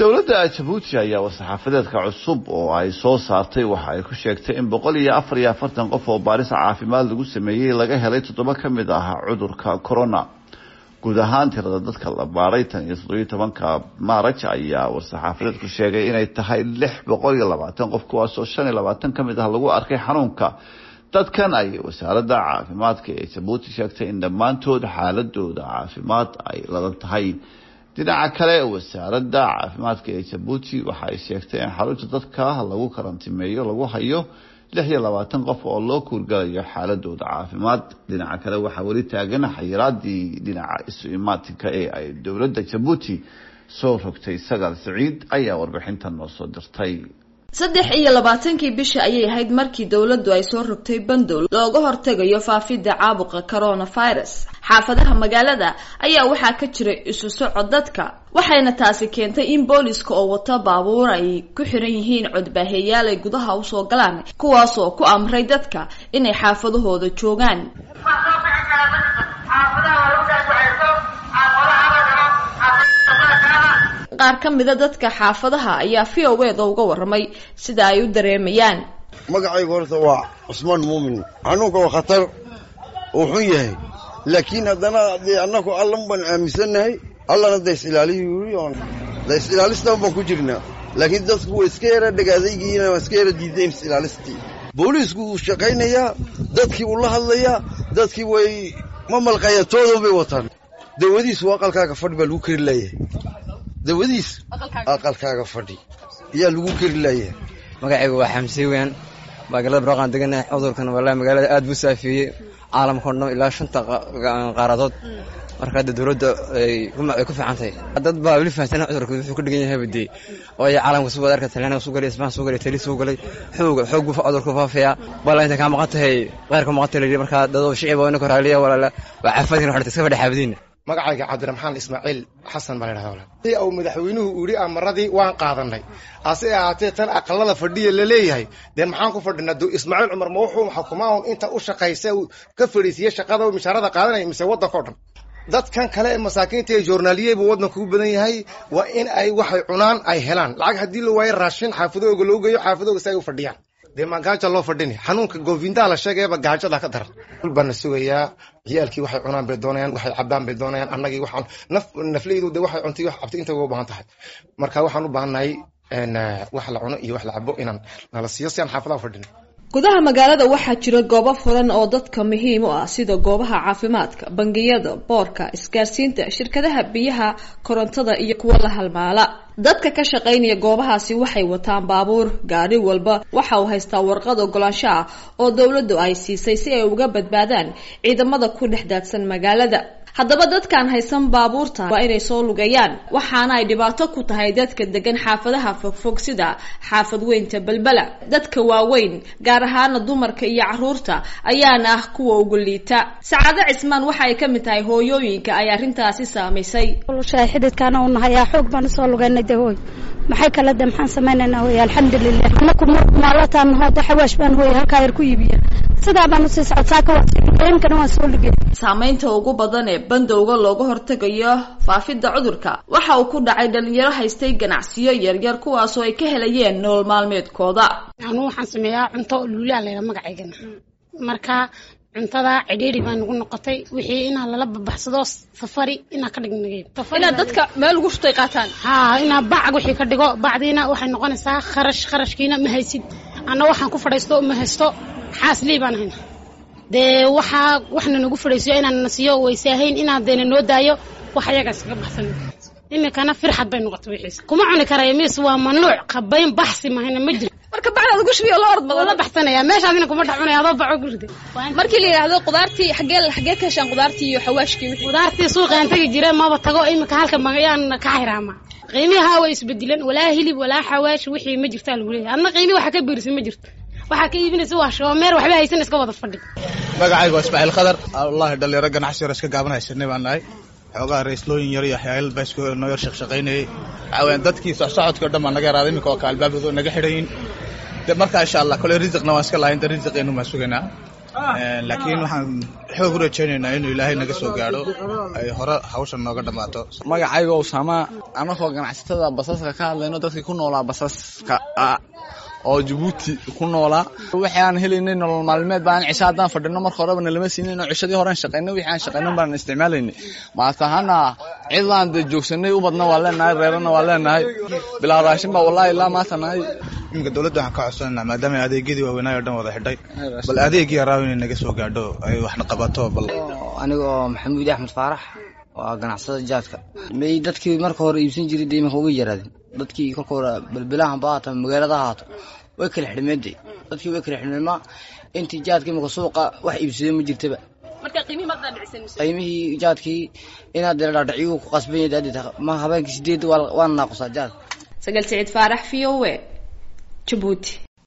dowladda jabuuti ayaa war-saxaafadeedka cusub oo ay soo saartay waxa ay ku sheegtay in boqol iyo afar iyo afartan qof oo baaris caafimaad lagu sameeyey laga helay toddoba ka mid ah cudurka corona guud ahaan tirada dadka la baaray tan iyo toddobiyo tobanka maaraj ayaa war-saxaafadeedku sheegay inay tahay lix boqol iyo labaatan qof kuwaasoo shan iyo labaatan ka mid ah lagu arkay xanuunka dadkan ay wasaaradda caafimaadka ee jabuuti sheegtay in dhammaantood xaaladooda caafimaad ay ladan tahay dhinaca kale wasaaradda caafimaadka ee jabuuti waxa ay sheegtay in xarunta dadka lagu karantimeeyo lagu hayo lix iyo labaatan qof oo loo kuurgalayo xaaladooda caafimaad dhinaca kale waxaa weli taagan xayiraadii dhinaca isu imaatinka ee ay dowladda jabuuti soo rogtay sagaal siciid ayaa warbixintan noo soo dirtay saddex iyo labaatankii bisha ayay ahayd markii dowladdu ay soo rogtay bandow looga hortegayo faafidda caabuqa coronavirus xaafadaha magaalada ayaa waxaa ka jiray isu socod dadka waxayna taasi keentay in booliska oo wata baabuur ay ku xiran yihiin codbaaheeyaal ay gudaha usoo galaan kuwaasoo ku amray dadka inay xaafadahooda joogaan qaar ka mida dadka xaafadaha ayaa v o eda uga waramay sida ay u dareemayaan magacayga horta waa cusmaan muumin xanuunka waa khatar uu xun yahay laakiin haddana dee annagu allan baan aaminsannahay allana da is ilaaliyu yiri oon da is ilaalistan baan ku jirnaa laakiin dadku way iska yara dhagaadaygiina waa iska yara diideen is ilaalistii booliisku wuu shaqaynayaa dadkii wuu la hadlayaa dadkii way ma malqaya toodan bay wataan dawadiisu aqalkaaga fadhi baa lagu keri laayahay dawadiis aqalkaaga fadhi ayaa lagu keri laayahay magacaygu waa xamsi weyan magaalada baraqaan deganahay cudurkan wallahi magaalada aad buu saafiyey caalamka o dhan ilaa shanta qaaradood marka hadda dowladda ay ku fiican tahay dad baa weli fahamsana cudurka wuxuu ka dhigan yahay badee waayo caalamka suu wada arka talyaaniga suu galay isbaan suu galay tali suu galay xoog xoog buu cudurku faafayaa balla inta kaa maqan tahay qeyrka maqan tahay layidhi marka dadoo shiciba inaka raaliya walaala waa caafimaadkiina waxaa iska fadhi xaafadiina magacayga cabdiraxmaan ismaaciil xasan baa la yidhahda si uu madaxweynuhu yidhi amaradii waan qaadanay hase ahaatee tan aqalada fadhiya la leeyahay dee maxaan ku fadhinaa do ismaaciil cumar ma wuxuu xukumaa un inta u shaqaysa uu ka fadhiisiye shaqada mishaarada qaadanaya mise waddanka o dhan dadkan kale ee masaakiinta ee joornaaliye buu waddanku u badan yahay waa in ay waxay cunaan ay helaan lacag haddii la waayo raashin xaafadooga loo geeyo xaafadooga si ay u fadhiyaan dee maa gaaja loo fadhini xanuunka goofindaa la sheegayaba gaajada ka daran dul baana sugayaa ciyaalkii waxay cunaan bay doonayaan waxay cabaan bay doonayaan annagii waxaan naf nafleydu de waxay cuntay wax cabtay inta uga baahan tahay marka waxaan u baahannahay wax la cuno iyo wax la cabo inaan nala siiyo si aan xaafadaha fadhino gudaha magaalada waxaa jira goobo furan oo dadka muhiim u ah sida goobaha caafimaadka bangiyada boorka isgaarsiinta shirkadaha biyaha korontada iyo kuwa la halmaala dadka ka shaqaynaya goobahaasi waxay wataan baabuur gaari walba waxa uu haystaa warqad ogolaansho ah oo dowladdu ay siisay si ay uga badbaadaan ciidamada ku dhex daadsan magaalada haddaba dadkaan haysan baabuurta waa inay soo lugayaan waxaana ay dhibaato ku tahay dadka degan xaafadaha fogfog sida xaafad weynta belbela dadka waaweyn gaar ahaana dumarka iyo caruurta ayaana ah kuwa ugu liita sacaado cismaan waxa ay ka mid tahay hooyooyinka ay arrintaasi saamaysay xididkaana u nahayaa xoog baan usoo lugaynay de hooy maxay kale de maxaan samaynaynaa hooy alxamdulilah anaku maalataan hooda xawaash baan hooy halkaa yar ku iibiya sidaa baan usii socodsaaka waimkana waan soo lugay saamaynta ugu badan ee bandowga looga hortegayo faafidda cudurka waxa uu ku dhacay dhalinyaro haystay ganacsiyo yaryar kuwaasoo ay ka helayeen nolol maalmeedkooda anuu waxaan sameeyaa cunto luulaa layha magacaygana marka cuntada cidhiiri baa nagu noqotay wixii inaa lala babaxsado safari inaa ka dhignagay inaad dadka meel ugu shutay qaataan ha inaa bacag wixii ka dhigo bacdiina waxay noqonaysaa kharash kharashkiina ma haysid anna waxaan ku fadhaysto ma haysto xaasley baan hayna dee waxaa waxna nagu fadhaysiyo inaan na siiyo waysaahayn inaan deena noo daayo wax ayagaa iskaga baxsan iminkana firxad bay noqotay wixiis kuma cuni karaya mis waa mamnuuc qabayn baxsi mahayna ma jiro marka bacdaad ugu shubiyo la orod badan la baxsanaya meeshaadina kuma dhex cunaya adoo baco gurida markii la yidhaahdo qudaartii xagee xagee ka heshaan qudaartii iyo xawaashkii wixii qudaartii suuqaan tegi jire maba tago iminka halka magayaan ka xiraama qiimihaa way isbedileen walaa hilib walaa xawaash wixii ma jirtaa lagu leeyahay adna qiimi waxa ka biirisay ma jirto waxaa ka iibinaysa waa shoomeer waxba haysan iska wada fadhi magacaygu waa ismaaciil khadar wallahi dhalinyaro ganacsi yar iska gaaban haysanay baan nahay xoogaha raislooyin yar iyo waxyaal baa isku noo yar shaqshaqaynayay waxaa weyaan dadkii socsocodkii o dhan baa naga yaraaday iminka waa ka albaabkooda naga xidhayin de marka insha allah kole risiqna waan iska lahayn de risiqeenu baan sugaynaa laakiin waxaan xoog u rajaynaynaa inuu ilaahay naga soo gaadho ay hore hawshan nooga dhammaato magacayga usaama anakoo ganacsatada basaska ka hadlayno dadkii ku noolaa basaska oo jabuuti ku noolaa wixii aan helaynay nolol maalmeed baan cisho haddaan fadhino marka horeba nalama siinin oo cishadii horean shaqaynay wixii aan shaqaynan baan isticmaalaynay maata ahaana cidlaan dee joogsanay u badna waa leenahay reerana waa leenahay bilaa raashin baa wallahi ilaa maanta nahay iminka dowladda waxaan ka codsanaynaa maadaama adeegyadii waaweynaayo o dhan wada xidhay bal adeegii yaraaw inay naga soo gaadho ay waxna qabato bal aniga oo maxamuud axmed faarax waa ganacsada jaadka may dadkii marka hore iibsan jiray dee iminka uga yaraadeen dadkii kolka hore balbilahan ba haata magaalada haato way kala xidhmeede dadkii way kala xidhmeema intii jaadka iminka suuqa wax iibsadeen ma jirtaba qiimihii jaadkii inaad dee dhaadhaciyuu ku qasban yahay ma habeenkii sideed waana naaqusaa jaadka sagal siciid faarax v o e jabuuti